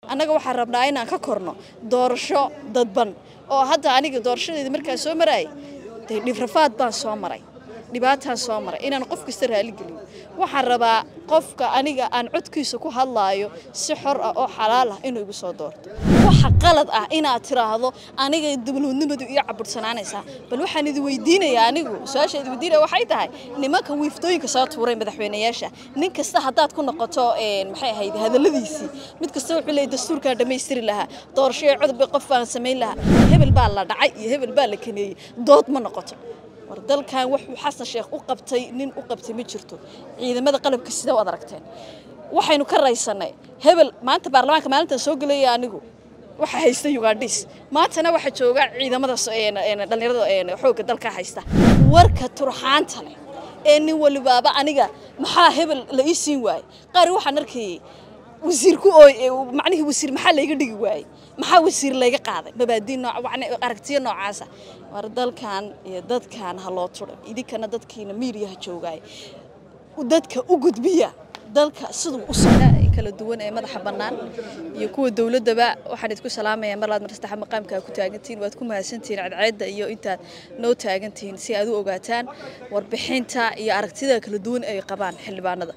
annaga waxaan rabnaa inaan ka korno doorasho dadban oo hadda aniga doorashadeeda markaa soo maraayay dee dhifrafaad baan soo maray dhibaataan soo maray inaan qof kasta raaligeliyo waxaan rabaa qofka aniga aan codkiisa ku hadlaayo si xor ah oo xalaal ah inuu igu soo doorto waxa qalad ah inaad tiraahdo aniga dowladnimadu iyo cabursanaanaysaa bal waxaan idi weydiinayaa anigu su-aasha idi weydiinaya waxay tahay nimanka wiiftooyinka soo tuuray madaxweynayaasha nin kasta haddaad ku noqoto maxay ahayd hadalladiisii mid kasta wuxuu leeyahy dastuurkaa dhammaystiri lahaa doorasho ee codobba qof baan samayn lahaa hebel baa la dhacay iyo hebel baa la kaneeyey dood ma noqoto war dalkan wuxuu xasan sheekh u qabtay nin u qabtay ma jirto ciidamada qalabka sida u ad aragteen waxaynu ka raysanay hebel maanta baarlamaanka maalintan soo gelaya anigu waxa haysta ugandhis maantana waxaa jooga ciidamada dhallinyarada xoogga dalka haysta warka turxaanta leh ee nin walibaaba aniga maxaa hebel la ii siin waayey qaari waxaan arkayay wasiirku ooy macnihii wasiir maxaa layga dhigi waayey maxaa wasiir layga qaaday mabaadiin nooc aragtiyo noocaasa war dalkan iyo dadkan ha loo turo idinkana dadkiina miiriyaha joogaay dadka u gudbiya dalka siduu u socda kala duwan ee madaxa bannaan iyo kuwa dowladdaba waxaan idinku salaamayaa mar laad mar saddexa maqaamkaa ku taagantihiin waad ku mahadsantihiin cadceedda iyo intaad noo taagantihiin si aad u ogaataan warbixinta iyo aragtida kala duwan ay qabaan xildhibaanada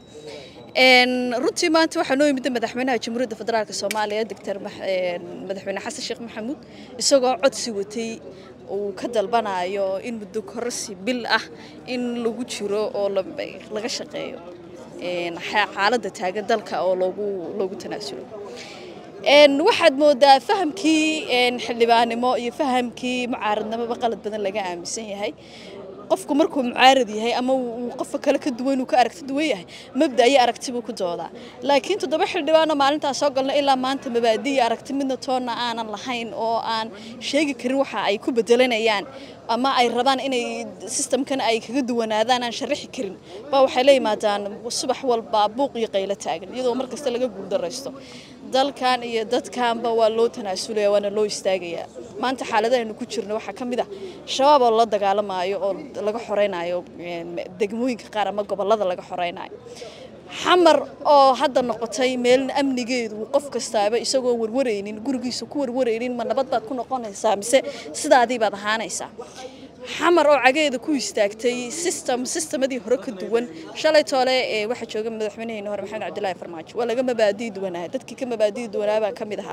runtii maanta waxaa noo yimid madaxweynaha jamhuuriyadda federaalk soomaaliya doctor madaxweyne xasan sheekh maxamuud isagoo codsi watay uu ka dalbanayo in muddo kororsi bil ah in lagu jiro oo laga shaqeeyo xaaladda taagan dalka oo loogu loogu tanaasulo waxaad moodaa fahamkii xildhibaannimo iyo fahamkii mucaaradnimoba qalad badan laga aaminsan yahay qofku markuu mucaarad yahay ama uu qofka kale ka duwan uu ka aragti duwan yahay mabda iyo aragti buu ku doodaa laakiin toddoba xildhibaano maalintaas soo galna ilaa maanta mabaadi iyo aragti midna toonna aanan lahayn oo aan sheegi karin waxa ay ku bedelanayaan ama ay rabaan inay sistamkan ay kaga duwanaadaan aan sharaxi karin baa waxay la yimaadaan subax walba buuq iyo qaylo taagan iyadoo mar kasta laga guuldaraysto dalkan iyo dadkanba waa loo tanaasulaya waana loo istaagayaa maanta xaaladahaynu ku jirno waxaa ka mid ah shabaab oo la dagaalamaayo oo laga xoreynayo degmooyinka qaar ama gobollada laga xoreynayo xamar oo hadda noqotay meelna amnigeedu qof kastaaba isagoo warwaraynin gurigiisa ku warwaraynin ma nabad baad ku noqonaysaa mise sidaadii baad ahaanaysaa xamar oo cageeda ku istaagtay system sistemadii hore ka duwan shalay toole ee waxa jooga madaxweynaheena hore maxamed cabdilaahi farmaajo waa laga mabaadii duwanaa dadkii ka mabaadii duwanaa baa ka mid ahaa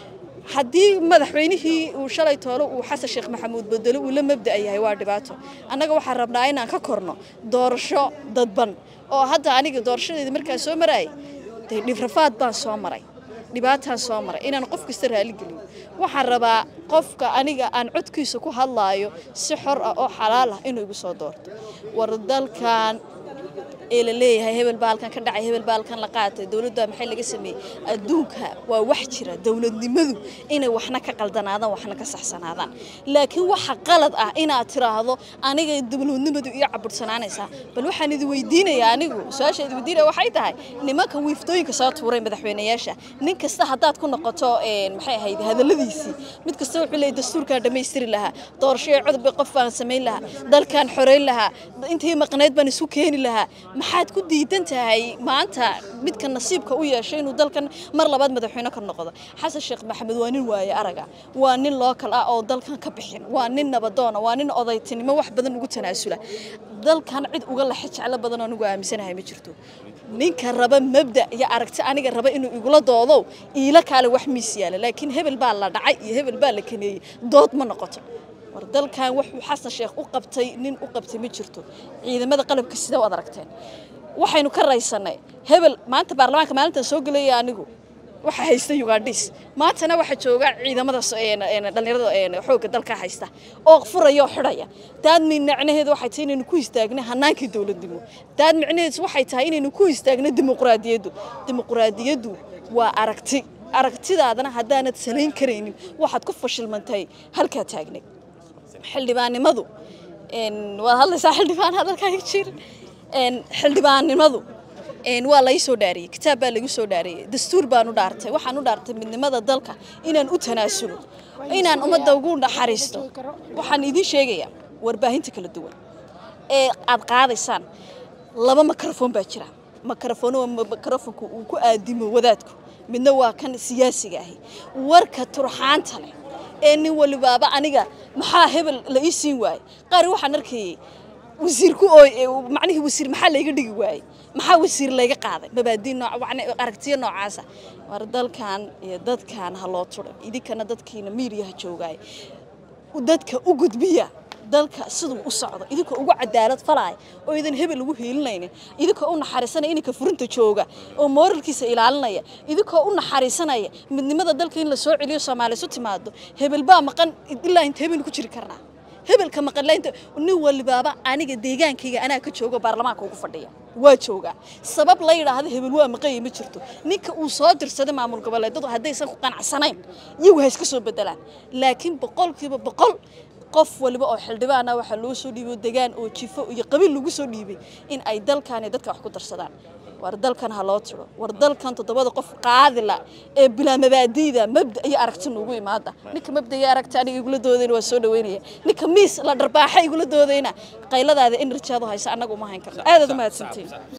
haddii madaxweynihii uu shalay toole uu xasan sheekh maxamuud bedelo uu la mabda yahay waa dhibaato annaga waxaan rabnaa inaan ka korno doorasho dadban oo hadda aniga doorashadeeda markaa soo maraayay dee dhifrafaad baan soo maray dhibaataan soo maray inaan qof kasta raaligeliyo waxaan rabaa qofka aniga aan codkiisa ku hadlaayo si xor ah oo xalaal ah inuu igu soo doorto war dalkan ee la leeyahay hebel baalkan ka dhacay hebel baalkan la qaatay dowladda maxay laga sameeyey adduunka waa wax jira dowladnimadu inay waxna ka qaldanaadaan waxna ka saxsanaadaan laakiin waxa qalad ah inaad tiraahdo aniga dowladnimadu iyo cabursanaanaysaa bal waxaan idi weydiinayaa anigu su-aasha idi weydiinaya waxay tahay nimanka wiiftooyinka soo tuuray madaxweynayaasha nin kasta haddaad ku noqoto maxay ahayd hadalladiisii mid kasta wuxuu leeyahy dastuurkaa dhammaystiri lahaa doorasho ee codobba qof baan samayn lahaa dalkaan xoreyn lahaa intii maqnayd baan isu keeni lahaa maxaad ku diidan tahay maanta midka nasiibka u yeeshay inuu dalkan mar labaad madaxweyne ka noqdo xasan sheekh maxamed waa nin waaye araga waa nin lookal ah oo dalkan ka bixin waa nin nabadoona waa nin odaytinimo wax badan ugu tanaasula dalkan cid uga laxe jeclo badan oo nugu aaminsanahay ma jirto ninka raba mabda iyo aragti aniga raba inuu igula doodo iila kaale wax miis yaala laakiin hebel baa la dhacay iyo hebel baa la kaneeyey dood ma noqoto war dalkan wuxuu xasan sheekh u qabtay nin u qabtay ma jirto ciidamada qalabka sida u ad aragteen waxaynu ka raysanay hebel maanta baarlamaanka maalintan soo gelaya anigu waxa haysta ugandhis maantana waxaa jooga ciidamada dhallinyarada xoogga dalka haysta oo furaya oo xidhaya daad micnaheedu waxay tahay inaynu ku istaagno hanaankii dowladnimo daad micnaheedu waxay tahay inaynu ku istaagno dimuqraadiyaddu dimuqraadiyaddu waa aragti aragtidaadana haddaanad salayn karaynin waxaad ku fashilmantay halkaa taagnay xildhibaannimadu waad hadlaysaa xildhibaan hadalkaaga jir xildhibaannimadu waa lai soo dhaariyey kitaab baa lagu soo dhaariyey dastuur baan u dhaartay waxaan u dhaartay midnimada dalka inaan u tanaasulo inaan ummadda ugu naxariisto waxaan idiin sheegayaa warbaahinta kala duwan ee aad qaadaysaan laba mikrofon baa jira mikrofon waa mikrofonka uu ku aadimo wadaadku midna waa kan siyaasiga ahi warka turxaanta leh ee nin walibaaba aniga maxaa hebel la ii siin waayey qaar waxaan arkayay wasiirku ooy macnihii wasiir maxaa layga dhigi waayey maxaa wasiir layga qaaday mabaadii nooc aragtiyo noocaasa war dalkan iyo dadkan ha loo turay idinkana dadkiina miiriyaha joogaay dadka u gudbiya dalka siduu u socdo idinkoo ugu cadaalad falaaya oo idan hebel ugu hiilinaynin idinkoo u naxariisanaya ininka furinta jooga oo mooralkiisa ilaalinaya idinkoo u naxariisanaya midnimada dalka in la soo celiyo soomaaliya isu timaado hebel baa maqan ilaa inta hebel ku jiri karnaa hebelka maqanlaynta nin walibaaba aniga deegaankayga anaa ka joogo baarlamaanka ugu fadhiya waa joogaa sabab la yidhaahdo hebel waa maqanya ma jirto ninka uu soo dirsaday maamul goboleedadu haddaysan ku qanacsanayn iyagu ha iska soo bedelaan laakiin boqolkiiba boqol qof waliba oo xildhibaana waxaa loo soo dhiibay degaan oo jifo iyo qabiil lagu soo dhiibay in ay dalkan iyo dadka wax ku darsadaan war dalkan ha loo tiro war dalkan toddobada qof qaadila ee bilaa mabaadiida mabda iyo aragti nuugu imaada ninka mabda iyo aragti aniga igula doodayna waa soo dhaweynaya ninka miis la dharbaaxa igula doodayna qayladaada enerjiadu haysa annaga uma hayn karno aadaad u mahadsantiin